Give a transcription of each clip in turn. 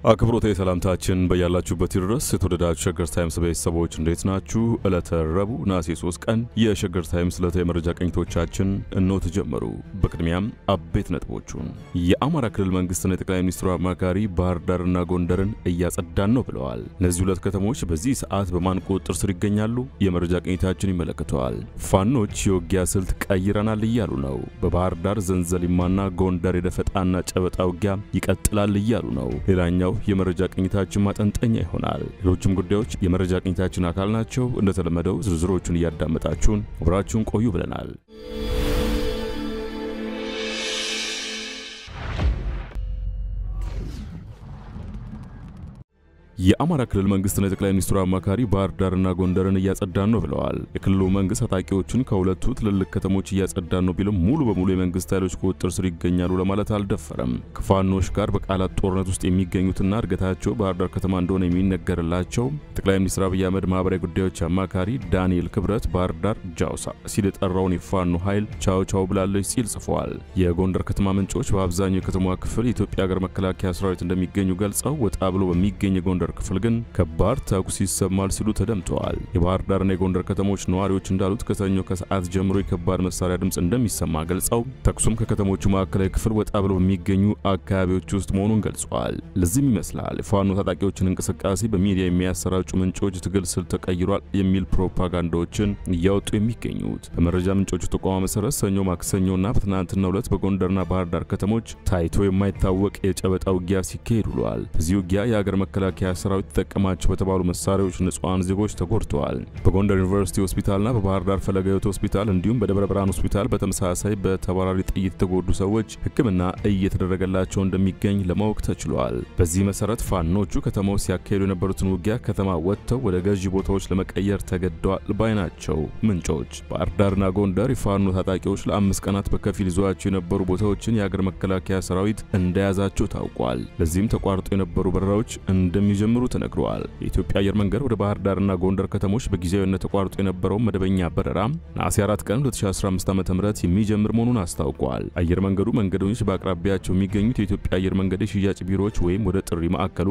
አክብሮታዊ ሰላምታችን በያላችሁበት ይድረስ። የተወደዳችሁ ሸገር ታይምስ ቤተሰቦች እንዴት ናችሁ? ዕለተ ረቡዕ ነሐሴ 3 ቀን የሸገር ታይምስ ዕለታዊ የመረጃ ቅኝቶቻችን እነሆ ተጀመሩ። በቅድሚያም አበይት ነጥቦቹን የአማራ ክልል መንግስትና የጠቅላይ ሚኒስትሩ አማካሪ ባህር ዳርና ጎንደርን እያጸዳን ነው ብለዋል። እነዚህ ሁለት ከተሞች በዚህ ሰዓት በማን ቁጥጥር ስር ይገኛሉ? የመረጃ ቅኝታችን ይመለከተዋል። ፋኖች የውጊያ ስልት ቀይረናል እያሉ ነው። በባህር ዳር ዘንዘሊማና ጎንደር የደፈጣና ጨበጣ ውጊያ ይቀጥላል እያሉ ነው። ሌላኛው የመረጃ ቅኝታችን ማጠንጠኛ ይሆናል። ሌሎችም ጉዳዮች የመረጃ ቅኝታችን አካል ናቸው። እንደተለመደው ዝርዝሮቹን እያዳመጣችሁን አብራችሁን ቆዩ ብለናል። የአማራ ክልል መንግስትና የጠቅላይ ሚኒስትሩ አማካሪ ባህር ዳርና ጎንደርን እያጸዳን ነው ብለዋል። የክልሉ መንግስት ታጣቂዎችን ከሁለቱ ትልልቅ ከተሞች እያጸዳን ነው ቢልም ሙሉ በሙሉ የመንግስት ኃይሎች ቁጥጥር ስር ይገኛሉ ለማለት አልደፈረም። ከፋኖች ጋር በቃላት ጦርነት ውስጥ የሚገኙትና እድገታቸው ባህር ዳር ከተማ እንደሆነ የሚነገርላቸው ጠቅላይ ሚኒስትር አብይ አህመድ ማህበራዊ ጉዳዮች አማካሪ ዳንኤል ክብረት ባህር ዳር ጃውሳ ሲል የጠራውን የፋኖ ኃይል ቻው ቻው ብላለች ሲል ጽፈዋል። የጎንደር ከተማ ምንጮች በአብዛኛው የከተማዋ ክፍል የኢትዮጵያ ሀገር መከላከያ ሰራዊት እንደሚገኙ ገልጸው ወጣ ብሎ በሚገኝ የጎንደር ክፍል ግን ከባድ ተኩስ ይሰማል ሲሉ ተደምጠዋል። የባህር ዳርና የጎንደር ከተሞች ነዋሪዎች እንዳሉት ከሰኞ ከሰዓት ጀምሮ የከባድ መሳሪያ ድምፅ እንደሚሰማ ገልጸው ተኩሱም ከከተሞቹ ማዕከላዊ ክፍል ወጣ ብሎ በሚገኙ አካባቢዎች ውስጥ መሆኑን ገልጸዋል። ለዚህም ይመስላል የፋኖ ታጣቂዎችን እንቅስቃሴ በሚዲያ የሚያሰራጩ ምንጮች ትግል ስልት ተቀይሯል የሚል ፕሮፓጋንዳዎችን እያወጡ የሚገኙት። በመረጃ ምንጮቹ ተቋማ መሰረት ሰኞ፣ ማክሰኞና በትናንትናው ዕለት በጎንደርና ባህር ዳር ከተሞች ታይቶ የማይታወቅ የጨበጣ ውጊያ ሲካሄድ ውሏል። በዚህ ውጊያ የሀገር መከላከያ ሰራዊት ተጠቀማቸው በተባሉ መሳሪያዎች ንጹሐን ዜጎች ተጎድተዋል። በጎንደር ዩኒቨርሲቲ ሆስፒታልና በባህር ዳር ፈለገ ሕይወት ሆስፒታል እንዲሁም በደብረ ብርሃን ሆስፒታል በተመሳሳይ በተባራሪ ጥይት የተጎዱ ሰዎች ሕክምና እየተደረገላቸው እንደሚገኝ ለማወቅ ተችሏል። በዚህ መሰረት ፋኖቹ ከተማው ሲያካሄዱ የነበሩትን ውጊያ ከተማ ወጥተው ወደ ገዢ ቦታዎች ለመቀየር ተገደዋል ባይ ናቸው ምንጮች። ባህር ዳርና ጎንደር የፋኖ ታጣቂዎች ለአምስት ቀናት በከፊል ይዘዋቸው የነበሩ ቦታዎችን የሀገር መከላከያ ሰራዊት እንደያዛቸው ታውቋል። ለዚህም ተቋርጦ የነበሩ በረራዎች እንደሚጀምሩ ተነግረዋል። የኢትዮጵያ አየር መንገድ ወደ ባህር ዳርና ጎንደር ከተሞች በጊዜያዊነት ተቋርጦ የነበረው መደበኛ በረራ ነሐሴ 4 ቀን 2015 ዓ.ም የሚጀምር መሆኑን አስታውቋል። አየር መንገዱ መንገደኞች በአቅራቢያቸው የሚገኙት የኢትዮጵያ አየር መንገድ የሽያጭ ቢሮዎች ወይም ወደ ጥሪ ማዕከሉ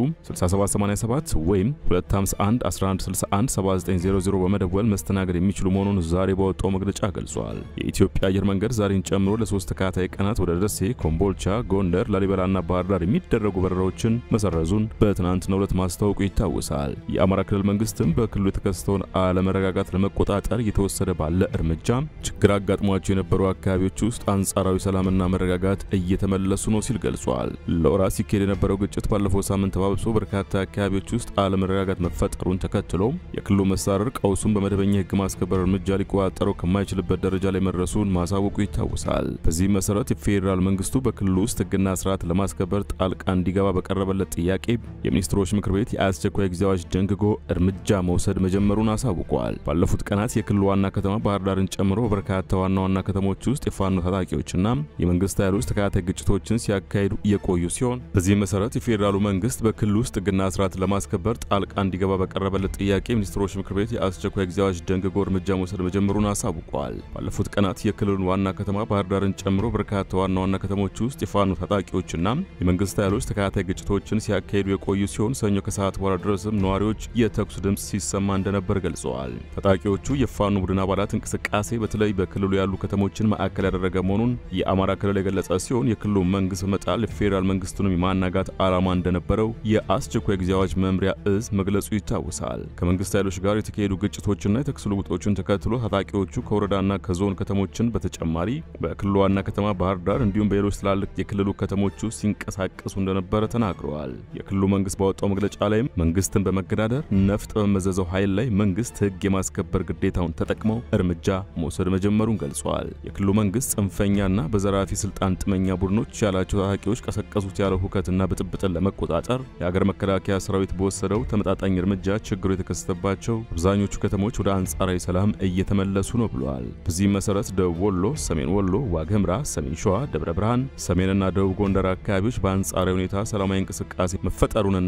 6787 ወይም 251 1161 7900 በመደወል መስተናገድ የሚችሉ መሆኑን ዛሬ ባወጣው መግለጫ ገልጿል። የኢትዮጵያ አየር መንገድ ዛሬን ጨምሮ ለሶስት ተከታታይ ቀናት ወደ ደሴ፣ ኮምቦልቻ፣ ጎንደር፣ ላሊበላና ባህር ዳር የሚደረጉ በረራዎችን መሰረዙን በትናንትናው ዕለት ማስታወቁ ይታወሳል። የአማራ ክልል መንግስትም በክልሉ የተከሰተውን አለመረጋጋት ለመቆጣጠር እየተወሰደ ባለ እርምጃ ችግር አጋጥሟቸው የነበሩ አካባቢዎች ውስጥ አንጻራዊ ሰላምና መረጋጋት እየተመለሱ ነው ሲል ገልጿል። ለወራት ሲካሄድ የነበረው ግጭት ባለፈው ሳምንት ተባብሶ በርካታ አካባቢዎች ውስጥ አለመረጋጋት መፈጠሩን ተከትሎ የክልሉ መስተዳድር ቀውሱን በመደበኛ የህግ ማስከበር እርምጃ ሊቆጣጠረው ከማይችልበት ደረጃ ላይ መድረሱን ማሳወቁ ይታወሳል። በዚህ መሰረት የፌዴራል መንግስቱ በክልሉ ውስጥ ህግና ስርዓት ለማስከበር ጣልቃ እንዲገባ በቀረበለት ጥያቄ የሚኒስትሮች ምክር ቤት የአስቸኳይ ጊዜ አዋጅ ደንግጎ እርምጃ መውሰድ መጀመሩን አሳውቋል። ባለፉት ቀናት የክልሉ ዋና ከተማ ባህር ዳርን ጨምሮ በርካታ ዋና ዋና ከተሞች ውስጥ የፋኖ ታጣቂዎችና የመንግስት ኃይሎች ተከታታይ ግጭቶችን ሲያካሂዱ የቆዩ ሲሆን በዚህ መሰረት የፌዴራሉ መንግስት በክልሉ ውስጥ ህግና ስርዓት ለማስከበር ጣልቃ እንዲገባ በቀረበለት ጥያቄ የሚኒስትሮች ምክር ቤት የአስቸኳይ ጊዜ አዋጅ ደንግጎ እርምጃ መውሰድ መጀመሩን አሳውቋል። ባለፉት ቀናት የክልሉን ዋና ከተማ ባህር ዳርን ጨምሮ በርካታ ዋና ዋና ከተሞች ውስጥ የፋኖ ታጣቂዎችና የመንግስት ኃይሎች ተከታታይ ግጭቶችን ሲያካሂዱ የቆዩ ሲሆን ሰኞ ከሰዓት በኋላ ድረስም ነዋሪዎች የተኩስ ድምፅ ሲሰማ እንደነበር ገልጸዋል። ታጣቂዎቹ የፋኖ ቡድን አባላት እንቅስቃሴ በተለይ በክልሉ ያሉ ከተሞችን ማዕከል ያደረገ መሆኑን የአማራ ክልል የገለጸ ሲሆን የክልሉ መንግስት በመጣል የፌዴራል መንግስቱንም የማናጋት ዓላማ እንደነበረው የአስቸኳይ ጊዜ አዋጅ መምሪያ እዝ መግለጹ ይታወሳል። ከመንግስት ኃይሎች ጋር የተካሄዱ ግጭቶችና የተኩስ ልውጦችን ተከትሎ ታጣቂዎቹ ከወረዳና ከዞን ከተሞችን በተጨማሪ በክልሉ ዋና ከተማ ባህር ዳር እንዲሁም በሌሎች ትላልቅ የክልሉ ከተሞች ውስጥ ሲንቀሳቀሱ እንደነበረ ተናግረዋል። የክልሉ መንግስት ባወጣው መግለጫ ላይም መንግስትን በመገዳደር ነፍጥ በመዘዘው ኃይል ላይ መንግስት ህግ የማስከበር ግዴታውን ተጠቅመው እርምጃ መውሰድ መጀመሩን ገልጿል። የክልሉ መንግስት ጽንፈኛና በዘራፊ ስልጣን ጥመኛ ቡድኖች ያላቸው ታጣቂዎች ቀሰቀሱት ያለው ሁከትና ብጥብጥን ለመቆጣጠር የሀገር መከላከያ ሰራዊት በወሰደው ተመጣጣኝ እርምጃ ችግሩ የተከሰተባቸው አብዛኞቹ ከተሞች ወደ አንጻራዊ ሰላም እየተመለሱ ነው ብለዋል። በዚህም መሰረት ደቡብ ወሎ፣ ሰሜን ወሎ፣ ዋግህምራ፣ ሰሜን ሸዋ፣ ደብረ ብርሃን፣ ሰሜንና ደቡብ ጎንደር አካባቢዎች በአንጻራዊ ሁኔታ ሰላማዊ እንቅስቃሴ መፈጠሩንና ነዋሪ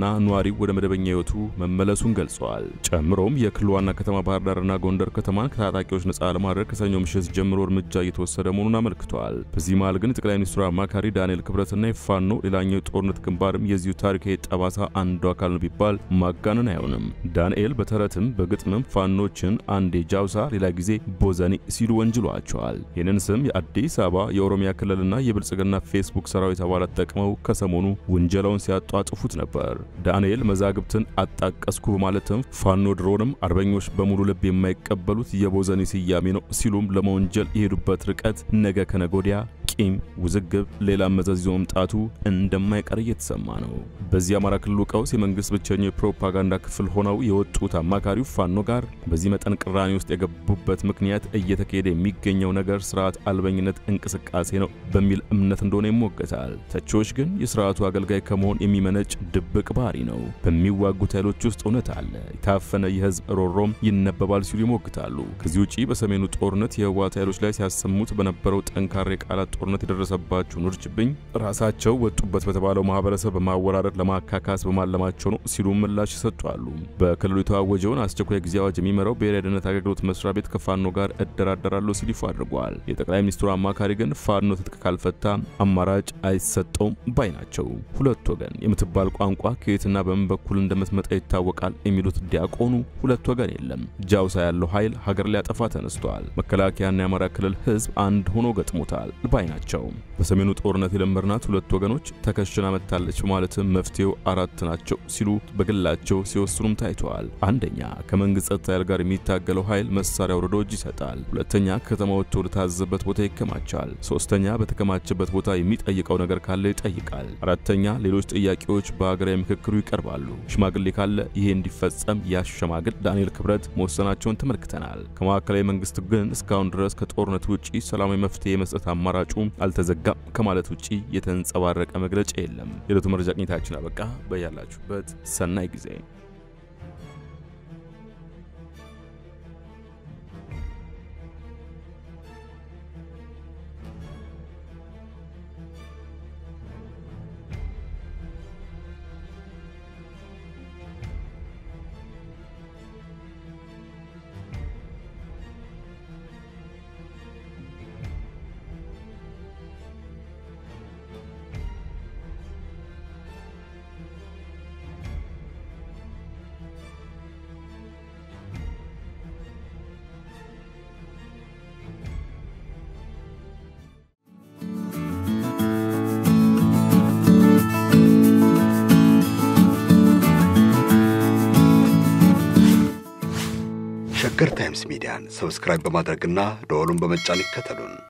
መሪው ወደ መደበኛ ሕይወቱ መመለሱን ገልጸዋል። ጨምሮም የክልሉ ዋና ከተማ ባህር ዳርና ጎንደር ከተማን ከታጣቂዎች ነጻ ለማድረግ ከሰኞ ምሽት ጀምሮ እርምጃ እየተወሰደ መሆኑን አመልክተዋል። በዚህ መሃል ግን የጠቅላይ ሚኒስትሩ አማካሪ ዳንኤል ክብረትና የፋኖ ሌላኛው የጦርነት ግንባርም የዚሁ ታሪካዊ ጠባሳ አንዱ አካል ነው ቢባል ማጋነን አይሆንም። ዳንኤል በተረትም በግጥምም ፋኖችን አንዴ ጃውሳ ሌላ ጊዜ ቦዘኒ ሲሉ ወንጅሏቸዋል። ይህንን ስም የአዲስ አበባ የኦሮሚያ ክልልና የብልጽግና ፌስቡክ ሰራዊት አባላት ጠቅመው ከሰሞኑ ውንጀላውን ሲያጧጥፉት ነበር። ዳንኤል መዛግብትን አጣቀስኩ በማለትም ፋኖ ድሮንም አርበኞች በሙሉ ልብ የማይቀበሉት የቦዘኒ ስያሜ ነው ሲሉም ለመወንጀል የሄዱበት ርቀት ነገ ከነጎዲያ ቂም፣ ውዝግብ፣ ሌላም መዘዝ ይዞ መምጣቱ እንደማይቀር እየተሰማ ነው። በዚህ የአማራ ክልሉ ቀውስ የመንግስት ብቸኛው የፕሮፓጋንዳ ክፍል ሆነው የወጡት አማካሪው ፋኖ ጋር በዚህ መጠን ቅራኔ ውስጥ የገቡበት ምክንያት እየተካሄደ የሚገኘው ነገር ስርዓት አልበኝነት እንቅስቃሴ ነው በሚል እምነት እንደሆነ ይሞገታል። ተቺዎች ግን የስርዓቱ አገልጋይ ከመሆን የሚመነጭ ድብቅ ባህሪ ነው። በሚዋጉት ኃይሎች ውስጥ እውነት አለ፣ የታፈነ የህዝብ ሮሮም ይነበባል ሲሉ ይሞግታሉ። ከዚህ ውጪ በሰሜኑ ጦርነት የህወሓት ኃይሎች ላይ ሲያሰሙት በነበረው ጠንካራ የቃላት ጦርነት የደረሰባቸውን ውርጅብኝ ራሳቸው ወጡበት በተባለው ማህበረሰብ በማወራረድ ለማካካስ በማለማቸው ነው ሲሉ ምላሽ ይሰጧሉ። በክልሉ የተዋወጀውን አስቸኳይ ጊዜ አዋጅ የሚመራው ብሔራዊ ደህንነት አገልግሎት መስሪያ ቤት ከፋኖ ጋር እደራደራለሁ ሲል ይፋ አድርጓል። የጠቅላይ ሚኒስትሩ አማካሪ ግን ፋኖ ትጥቅ ካልፈታ አማራጭ አይሰጠውም ባይ ናቸው። ሁለት ወገን የምትባል ቋንቋ ከየትና በምን በኩል እንደምትመጣ ይታወቃል የሚሉት ዲያቆኑ ሁለት ወገን የለም፣ ጃውሳ ያለው ኃይል ሀገር ሊያጠፋ ተነስቷል። መከላከያና የአማራ ክልል ህዝብ አንድ ሆኖ ገጥሞታል ባይ ናቸው። በሰሜኑ ጦርነት የለመድናት ሁለት ወገኖች ተከሽና መታለች በማለትም መፍትሄው አራት ናቸው ሲሉ በግላቸው ሲወስኑም ታይተዋል። አንደኛ ከመንግስት ጸጥታ ኃይል ጋር የሚታገለው ኃይል መሳሪያ አውርዶ እጅ ይሰጣል። ሁለተኛ ከተማ ወጥቶ ወደታዘዘበት ቦታ ይከማቻል። ሶስተኛ በተከማቸበት ቦታ የሚጠይቀው ነገር ካለ ይጠይቃል። አራተኛ ሌሎች ጥያቄዎች በሀገራዊ ምክክሩ ይቀርባሉ። ሽማግሌ ካለ ይሄ እንዲፈጸም ያሸማግል ዳንኤል ክብረት መወሰናቸውን ተመልክተናል። ከማዕከላዊ መንግስት ግን እስካሁን ድረስ ከጦርነት ውጪ ሰላማዊ መፍትሄ የመስጠት አማራጩ አልተዘጋም ከማለት ውጪ የተንጸባረቀ መግለጫ የለም። የዕለቱ መረጃ ቅኝታችን አበቃ። በያላችሁበት ሰናይ ጊዜ ሸገር ታይምስ ሚዲያን ሰብስክራይብ በማድረግና ደወሉን በመጫን ይከተሉን።